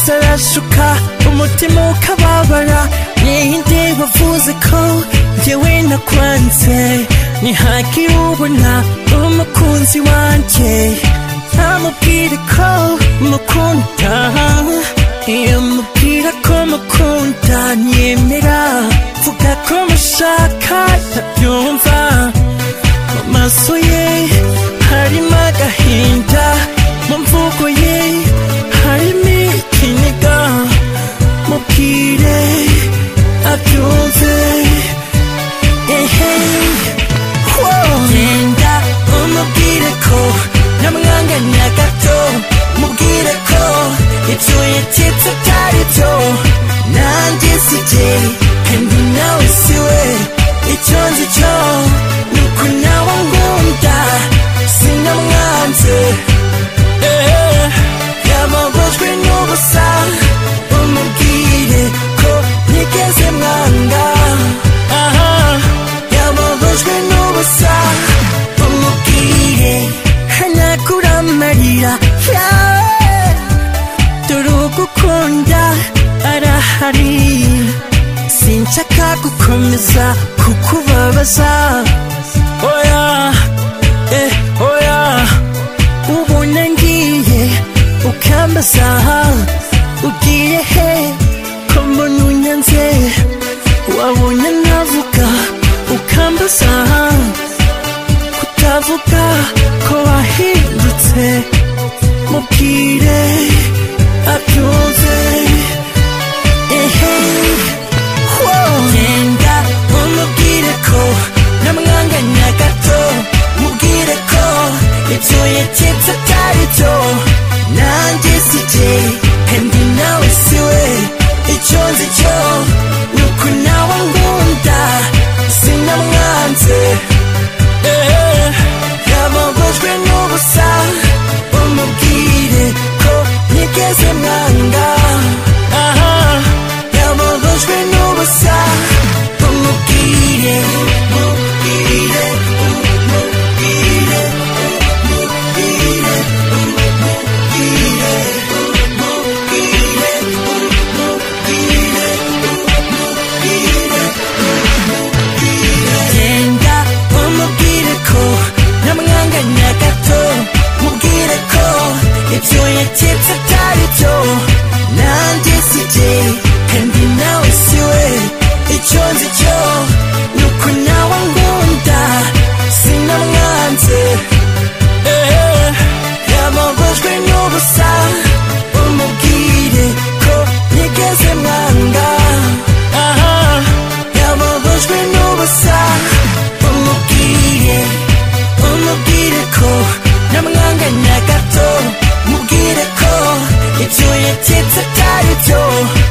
urasuka umutima ukababara ninde wavuze ko yewe nakwanze ntihagire ubona umukunzi wanjye amubwire ko mukunda iyo mubwira ko mukunda nyemera vuga ko mushaka ndabyumva mu maso ye harimo agahinda mu mvugo ye harimo ikiniga mubwire abyumve ehe wow. genda umubwire ko namwanganya gato mubwire ko ibyo yatetse atari byo nanjye sijye kandi nawe siwe icyo nzi cyo ni uko nawe ngunda sinamwanze Eh, yababajwe n'ubusa umubwire ko ntigeze mwanga aha yababajwe n'ubusa umubwire ntanakuranarira Yeah. dore ugukunda arahari sinshaka gukomeza kukubabaza oya eh oya ubona ngiye ukambaza ugiye he ko mbona unyanze wabonye navuga ukambaza kutavuga ko wahindutse mubwire abyumve ehe wow. genda umubwire ko namwanganya gato mubwire ko ibyo yaketse atari byo nanjye sijye kandi nawe siwe icyo nzi cyo ni uko nawe ngunda sinamwanze Eh, yababajwe n'ubusa umubwire ko ntigeze mwanga aha yababajwe n'ubusa umubwire umubwire umubwire umubwire umubwire umubwire umubwire umubwire genda umubwire ko namwanganya gato mubwire ko ibyo yaketse atari byo nanjye sijye kandi nawe siwe icyo nzi cyo ni uko nawe ngunda sinamwanze Eh, yababajwe n'ubusa umubwire ko ntigeze mwanga aha yababajwe n'ubusa umubwire umubwire ko namwanganya gato mubwire ko ibyo yaketse atari byo